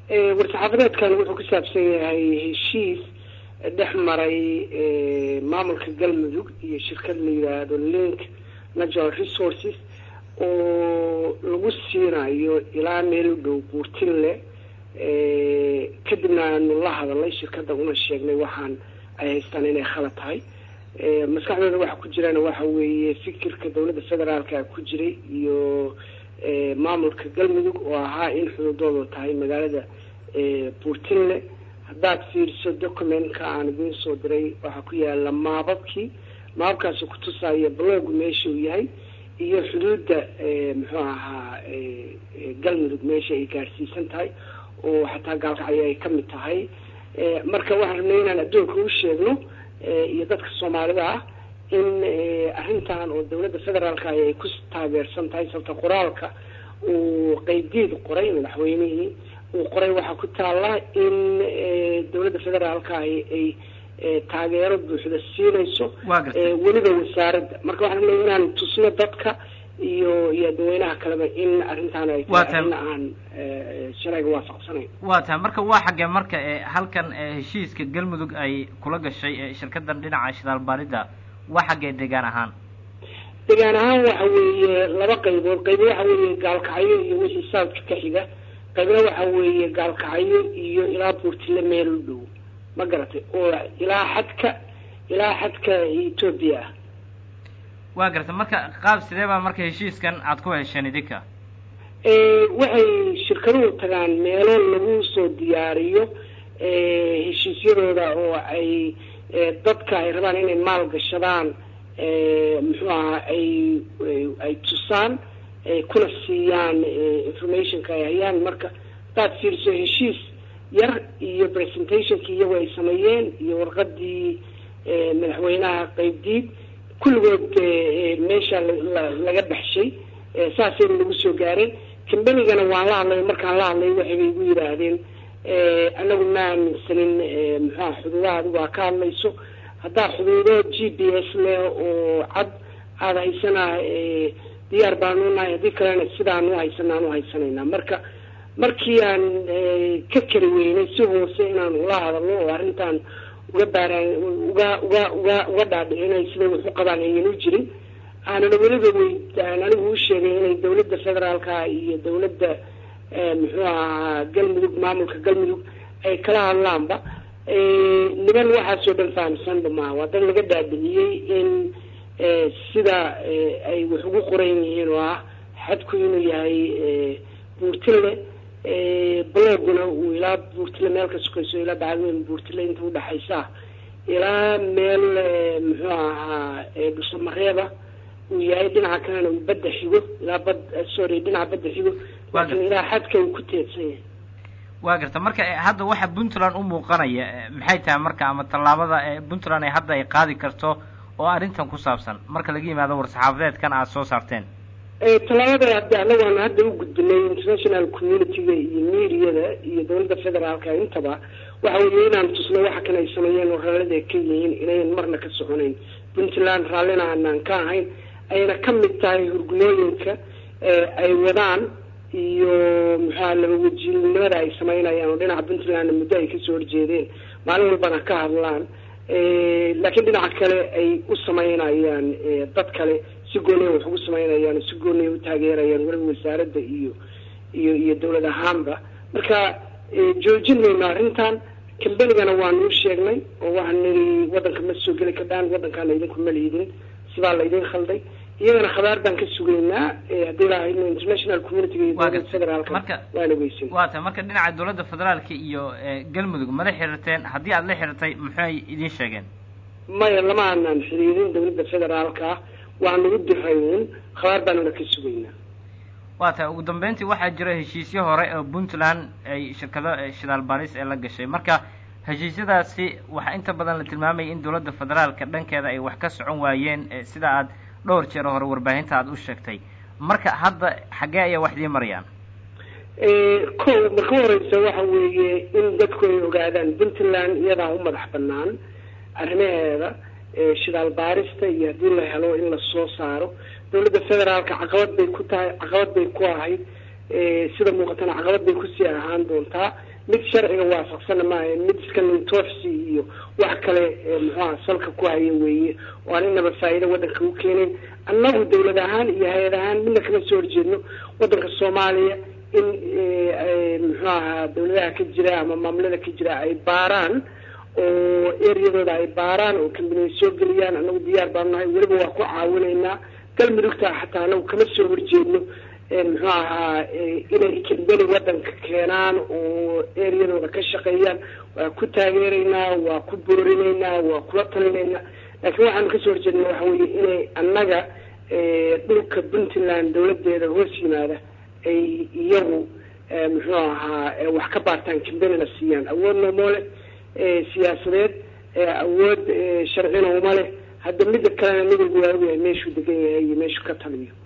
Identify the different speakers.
Speaker 1: war-saxaafadeedkan wuxuu ku saabsan yahay heshiis dhex maray maamulka galmudug iyo shirkad la yidhaahdo link natural resources oo lagu siinayo ilaa meel u dhow buurtinle kadibna aanu la hadalnay shirkadda una sheegnay waxaan ay haystaan inay khalad tahay maskaxdooda waxa ku jirana waxa weeye fikirka dawladda federaalka ku jiray iyo maamulka galmudug oo ahaa in xududoodu tahay magaalada buurtinle haddaad fiiriso documentka aan idiin soo diray waxaa ku yaala maababkii maababkaasi kutusaya blog meesha uu yahay iyo xuduudda muxuu ahaa galmudug meesha ay gaadhsiisan tahay oo xataa gaalkacyo ay ka mid tahay marka waxaan rabnay inaan adduunka u sheegno iyo dadka soomaalida ah in arrintan oo dawladda federaalka ay ku taageersan tahay sababta qoraalka uu qeybdiid qoray madaxweynihii uu qoray waxaa ku taalla in dawladda federaalka ay taageero buuxda siinayso weliba wasaaradda marka waxaan rabnay inaan tusno dadka iyo iyo dadweynaha kaleba in arrintaan ay tahay in aan sharciga waafaqsanayn
Speaker 2: waa tahay marka waa xaggee marka halkan heshiiska galmudug ay kula gashay shirkadan dhinaca shidaalbaarida waa xaggee deegaan ahaan
Speaker 1: deegaan ahaan waxa weeye laba qaybood qaybo waxa weeye gaalkacyo iyo wixii southka ka xiga qaybna waxa weeye gaalkacyo iyo ilaa buurtile meel u dhow ma garatay oo ilaa xadka ilaa xadka etoobiya ah
Speaker 2: waa garatay marka qaab sidee baa marka heshiiskan aada ku hesheen idinka
Speaker 1: waxay shirkaduhu tagaan meelo lagu soo diyaariyo heshiisyadooda oo ay dadka ay rabaan inay maal gashadaan muxuu ahaa ay ay tusaan kuna siiyaan informationka ay hayaan marka hadaad fiiriso heshiis yar iyo presentationkii iyagu ay sameeyeen iyo warqadii madaxweynaha qeybdiid kulligood meesha laga baxshay saasayna lagu soo gaareen cambanigana waan la hadlay markaan la hadlay waxaybay igu yidhaahdeen anagu ma aaminsanin muxuaha xuduudaha adigu aa ka hadlayso haddaa xuduudo g p s leh oo cad aada haysanaa diyaar baanu nahay haddii kalena sidaan u haysanaa aan u haysanaynaa marka markii aan ka keli weynay si hoose inaan ula hadalno oo arrintan uga baaraan uga uga uga uga dhaadhicinay siday wax u qabaan aynan u jirin aanana weliba wey aan anigu u sheegay inay dawladda federaalka iyo dawladda muxuu ahaa galmudug maamulka galmudug ay kala hadlaanba niman waxaasoo dhan fahamsanba maaha waa dad laga dhaadhiciyey in sida ay wax ugu qoran yihiin oo ah xadku inuu yahay buurtile bloguna uu ilaa buurtile meel ka sukayso ilaa bacadweyn buurtile inta udhaxaysa ilaa meel muxuu ahaa dhusamareeba uu yahay dhinaca kalena uu badda xigo ilaa bad sorry dhinaca badda xigo laakiin ilaa xadka uu ku teedsan yahay
Speaker 2: waa garta marka hadda waxa puntland u muuqanaya maxay tahay marka ama tallaabada puntland ay hadda ay qaadi karto oo arrintan ku saabsan marka laga yimaado war-saxaafadeedkan aada soo saarteen
Speaker 1: tallaabada hadda anagaan hadda u gudbinay international community-ga iyo mediada iyo dawladda federaalka intaba waxa weeye inaan tusno waxa kan ay sameeyeen oo raallida ay ka yihiin inayn marna ka soconayn puntland raallina aanaan ka ahayn ayna ka mid tahay hurgulooyinka ay wadaan iyo muxua laba wajiilnimada ay samaynayaan oo dhinaca puntlandna muddo ay kasoo horjeedeen maalin walbana ka hadlaan laakiin dhinaca kale ay u samaynayaan dad kale si gooniya wax ugu samaynayaan si gooniya u taageerayaan weliba wasaaradda iyo iyo iyo dawlad ahaanba marka joojin mayno arrintan cambanigana waanu u sheegnay oo waxaan niri waddanka ma soo geli kadhaan waddankaana idinku ma liidin sidaa laydin khalday iyagana khabaar baan ka sugaynaa haddii lahayno international community-ga iyo dawladda federaalka waan ogeysin
Speaker 2: waa tahay marka dhinaca dawladda federaalka iyo galmudug mala xiriirteen haddii aada la xiriirtay maxay idiin sheegeen
Speaker 1: maya lama aanaan xiriirin dawladda federaalka waa nagu dirayun khabaar baanuna ka sugaynaa
Speaker 2: waa tahay ugu dambeyntii waxaa jira heshiisyo hore oo puntland ay shirkado shidaal baaris ee la gashay marka heshiisyadaasi waxaa inta badan la tilmaamayay in dawladda federaalka dhankeeda ay wax ka socon waayeen sida aad dhowr jeer hore warbaahinta aada u sheegtay marka hadda xaggee ayaa wax idiin marayaan
Speaker 1: ko marka horeysa waxa weeye in dadku ay ogaadaan puntland iyadaa u madax banaan arrimaheeda shidaal baarista iyo haddii la helo in lasoo saaro dawladda federaalka caqabad bay ku tahay caqabad bay ku ahayd sida muuqatana caqabad bay kusii ahaan doontaa mid sharciga waafaqsana maaha mid iska nintoofsi iyo wax kale muxuaha salka ku haya weeye oo aan inaba faa'iido waddanka u keenayn annagu dawlad ahaan iyo hay-ad ahaan midna kama soo horjeedno waddanka soomaaliya in muxuu ahaa dawladaha ka jira ama maamulada ka jira ay baaraan oo eryadooda ay baaraan oo kambaniya soo geliyaan anagu diyaar baanu nahay weliba waa ku caawinaynaa galmudugta xataa anagu kama soo horjeedno muxuu ahaa inay kambani waddanka keenaan oo eryadooda ka shaqeeyaan waa ku taageeraynaa waa ku boorinaynaa waa kula talinaynaa laakiin waxaanu kasoo horjeedna waxa weeye inay annaga dhulka puntland dawladeeda hoos yimaada ay iyagu muxuu ahaa wax ka baartaan kambanina siiyaan awoodna uma leh siyaasadeed awood sharcina uma leh hadda midda kalena nin walba waa ogyahay meeshuu degan yahay iyo meeshuu ka taliyo